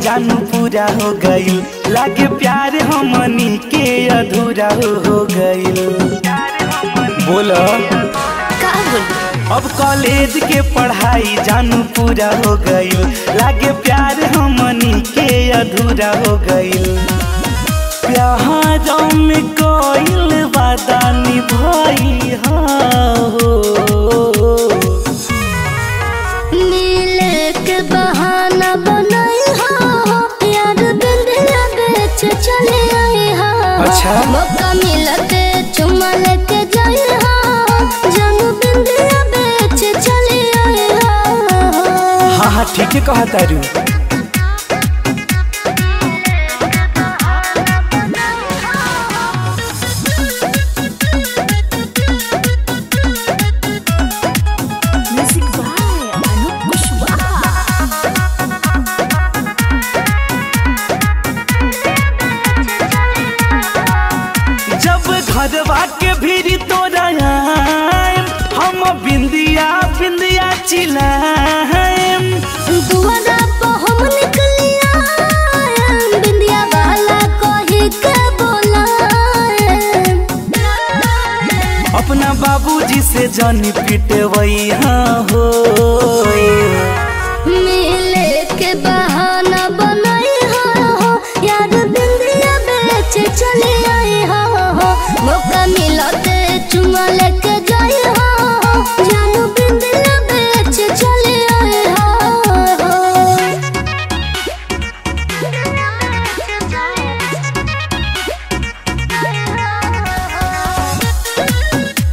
जानू पूरा हो गईल लागे प्यार हमनी के अधूरा हो हो गईल बोलो का बोली अब कॉलेज के पढ़ाई जानू पूरा हो गईल लागे प्यार हमनी के अधूरा हो गईल प्यार में कोईल वादा निभाई हो मिले के बहाना बनाई हो यार बिंदिया बेच चले आई हो अच्छा। मौका मिलते चुमा लेके जाई हो जानू बिंदिया बेच चले आई हो हाँ हाँ ठीक है कहा तारू म्यूजिक बाय अनूप कुशवाहा जब घरवा के भीड़ तोरा आएम, हम बिंदिया बिंदिया चिल्लाएम दुआरा पे हम निकलिया बिंदिया वाला कही के बोलाए अपना बाबूजी से जानी पिटवई हाँ हो मिले के बहाना बनाई हो यार बिंदिया बेच चले आई हो मौका मिलते चुमा लेके जाई हो जानू बिंदिया बेच चले आई हो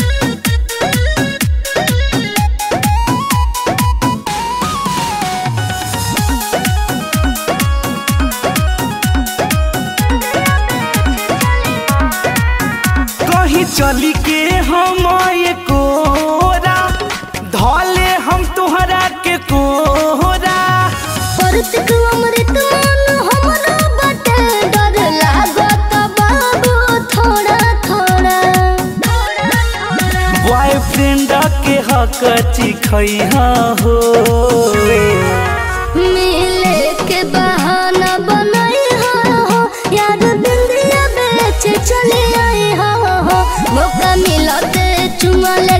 कहीं चली के हम ये कोरा धौले हम तुहरा के कोरा परतिक अमृत मन हमरा बटे डर लागत बाबू थोड़ा थोड़ा बॉयफ्रेंड के हक चिखई हो मिले के बहाना बनाई हो यार बिंदिया बेच चले आई हो मौका मिलते चुमा ले